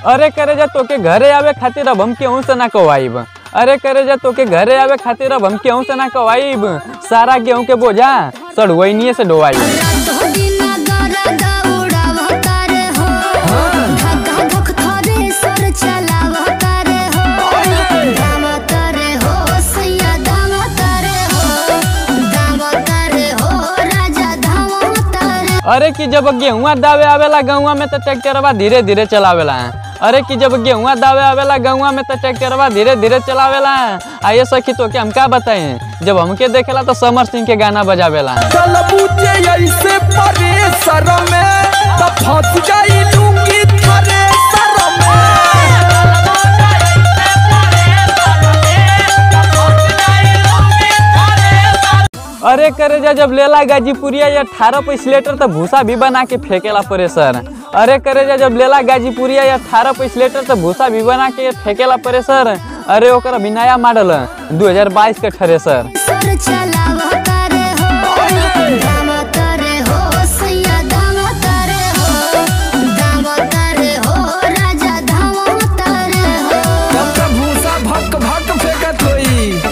अरे करे जा तोके घरे आवे खातिर अब हम केहू से ना कवाइब अरे करे जा तोके घरे आवे खातिर अब हम केहू से ना कवाइब सारा गेहूं के बोझा सड़वैनिए से डोवाई रातो दिना दरद उड़ावतार हो धक्का धक थरे सर चलावतार हो दामतार हो सैया दामतार हो दामतार हो राजा धामतार अरे कि जब गेहुआ दावे आवेला गहुआ में तो ट्रैक्टरवा धीरे धीरे चलावेला अरे कि जब गेहुआ दावे आवेला गहुआ में तो ट्रैक्टरवा धीरे धीरे चलावेला आइए सखी तो के हम का बताएं जब हमके देखेला तो समर सिंह के गाना बजावेला चल बुझे ऐसे परेसर में त फंस जाई लूंगी थरेसर अरे करे जा जब लेला गाजीपुरिया या अठारह पैस लीटर तो भूसा भी बना के फेंकेला परे सर अरे करे जा जब लेला गाजीपुरिया या अठारह पैस लीटर तो भूसा भी बना के फेंकेला परे सर अरे ओकर अभी नया मॉडल 2022 के ठरे सर सर चलावतार हो